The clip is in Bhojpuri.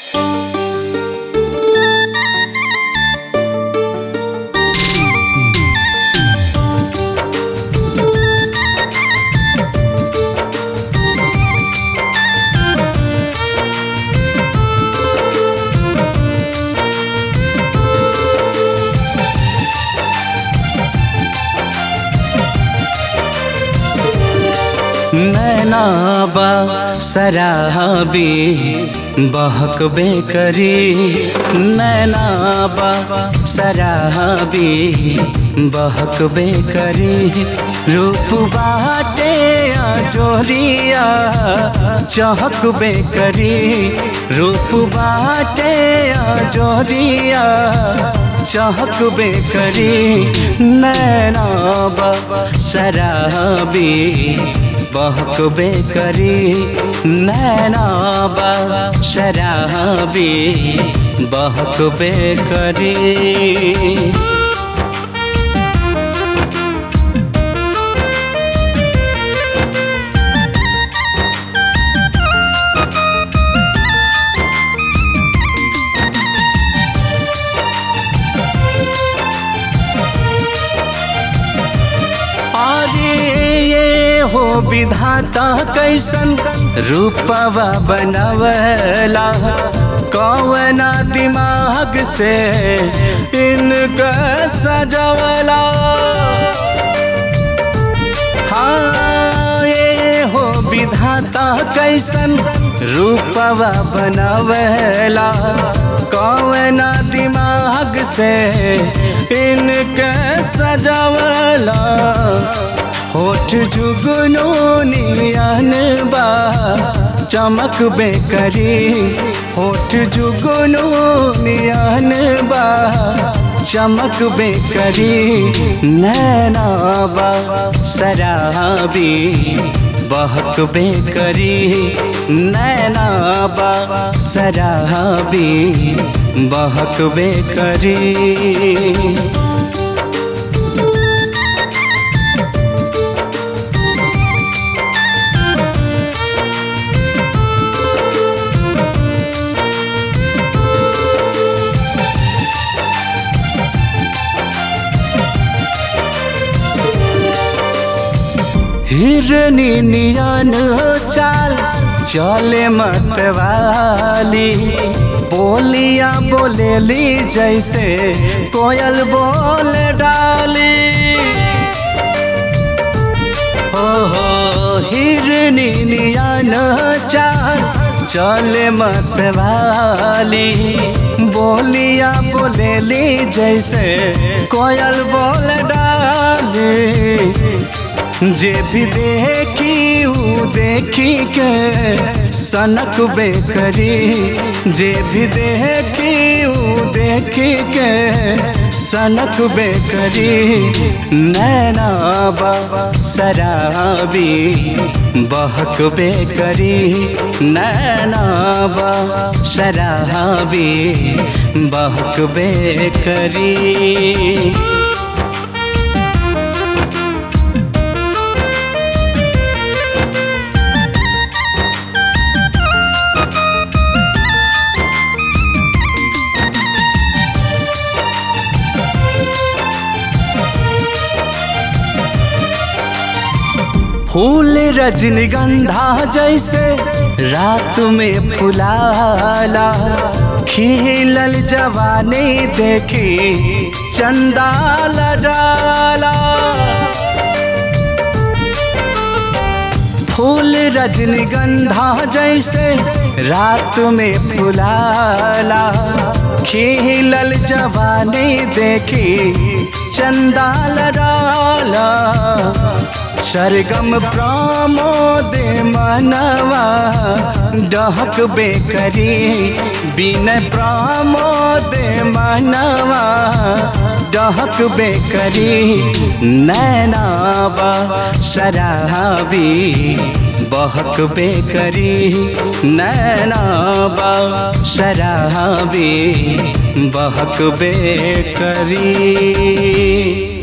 नैनाबा सराबी बहकबे करी नैनाबा सराबी बहकबे करी रूप बाटे जोरिया चहकबे करी रूप बाटे जोरिया चहकबे करी नैनाबा शराबी बहकबे करी नैनाबा शराबी बहकबे करी हो विधाता कैसन रूपवा बनवला कौना दिमाग से इनका सजवला हाँ ये हो विधाता कैसन रूपवा बनवला कौना दिमाग से इनके सजवला होठ जुगनू नियन बा चमक बेकरी होठ जुगनू नियन बा चमक बेकरी नैनाबा शराबी बहक बेकरी नैनाबा शराबी बहक बेकरी हिरनी नियन चाल चले मतवाली बोलिया बोलेली जैसे कोयल बोल डाली हो हो हिरनी नियन चाल चले मतवाली बोलिया बोलेली जैसे कोयल बोल डाली जे भी देखी ऊ देखी के सनक बेकरी जे भी देखी ऊ देखी के सनक बेकरी नैनाबा शराबी बहक बेकरी नैनाबा शराबी बहक बेकरी फूल रजनीगंधा जैसे रात में फुलाला खिलल जवानी देखी चंदा जाला फूल रजनीगंधा जैसे रात में फुलाला खिलल जवानी देखी चंदा लड़ाला सरगम प्रमोद मनवा डहक बेकरी बिन प्रमोद मनवा डहक बेकरी नैनाबा शराबी बहक बेकरी नैनाबा शराबी बहक बेकरी